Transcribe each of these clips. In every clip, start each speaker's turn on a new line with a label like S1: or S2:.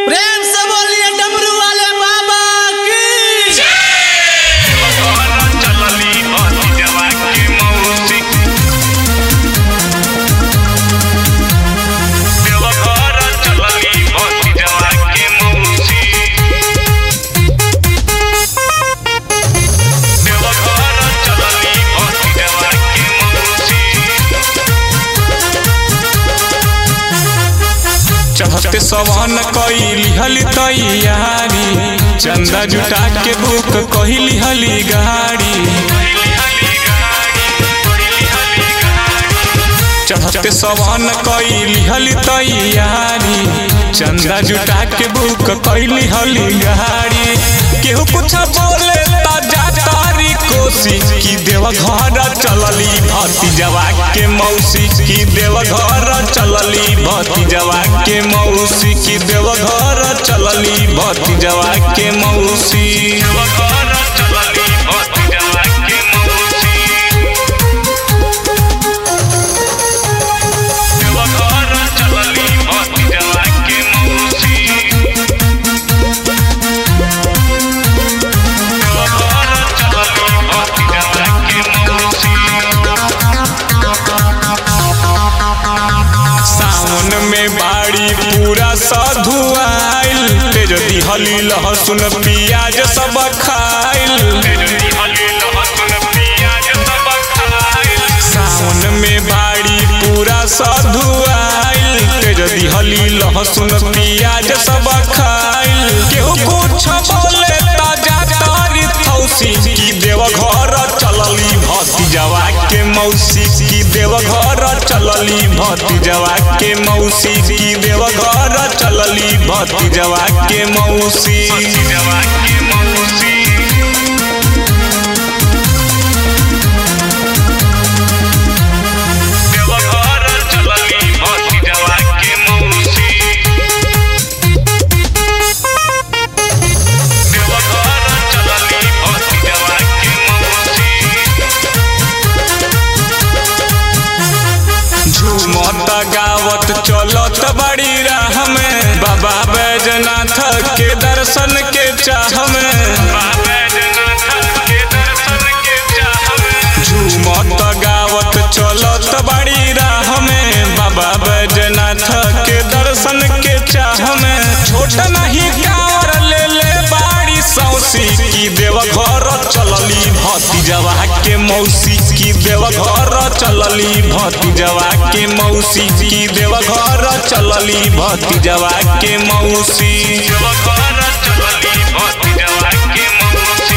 S1: प्रेम से बोलिए डमरू वाले बाबा की
S2: चलली भतीजवा के मौसी देवघर चलली भतीजवा के मौसी देवघर चलली भतीजवा के मौसी
S3: चढ़ते सवन कइली हली तैयारी चंदा जुटा के बुक कहिली हली गाड़ी चढ़ते सवन कइली हली तैयारी चंदा जुटा के बुक कइली हली गाड़ी केहू कुछ बोले ता जा तारी कोसी की देव घर चलली भतीजवा के मौसी की देव घर चलली भतीजवा के मौसी की देव घर चलली भतीजवा के मौसी
S2: देवघर चलली भतीजवा के मौसी देवघर चलली भतीजवा के मौसी देवघर चलली भतीजवा के मौसी
S3: सावन में बाड़ी पूरा साधु आइल तेज दिहली लहसुन पियाज सब खाइल
S2: तेजली हली लहसुन पियाज सब खाइल
S3: सावन में बाड़ी पूरा साधु आइल तेज दिहली लहसुन पियाज सब खाइल केहू कुछ बोले ताजा तारी थौसी की देव घर चलली भतीजवा के मौसी की देव घर चलली भतीजवा के मौसी की देव घर चलली भतीजवा के मौसी
S2: भतीजवा के मौसी देवघर चलली भतीजवा के मौसी देवघर चलली भतीजवा के मौसी
S3: झूमत गावत चलत बड़ी राह में बाबा बैजनाथ के दर्शन के चाह में
S2: बाबा जनाथ के दर्शन के चाह में
S3: झूमत गावत चलत बड़ी राह में बाबा बैजनाथ के दर्शन के चाह में छोट नहीं कावर ले ले बाड़ी सौसी की देव घर चलली भतीजवा के मौसी की देव घर चलली भतीजवा के मौसी की देव घर चलली भतीजवा के मौसी
S2: देवघर चलली भतीजवा के मौसी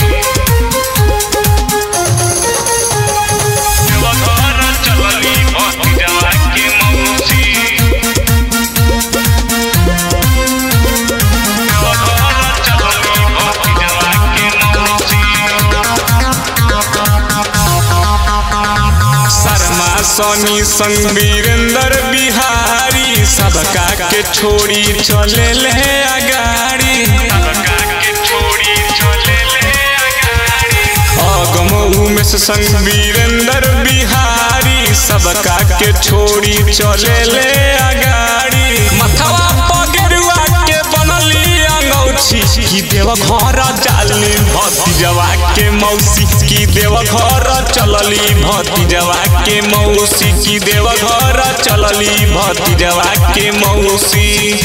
S2: देवघर चलली भतीजवा के मौसी देवघर चलली भतीजवा के मौसी
S3: शर्मा सोनी संग वीरेंद्र बिहारी सबका के छोड़ी चले ले अगाड़ी
S2: सबका के छोड़ी चले ले अगाड़ी
S3: अगम उमेश संग वीरेंद्र बिहारी सबका के छोड़ी चले ले अगाड़ी मथवा पगरुआ के बनली अंगौछी की देव घर जाली भतीजवा के मौसी की देव घर चलली भतीजवा के मौसी की देव घर चलली भतीजवा के मौसी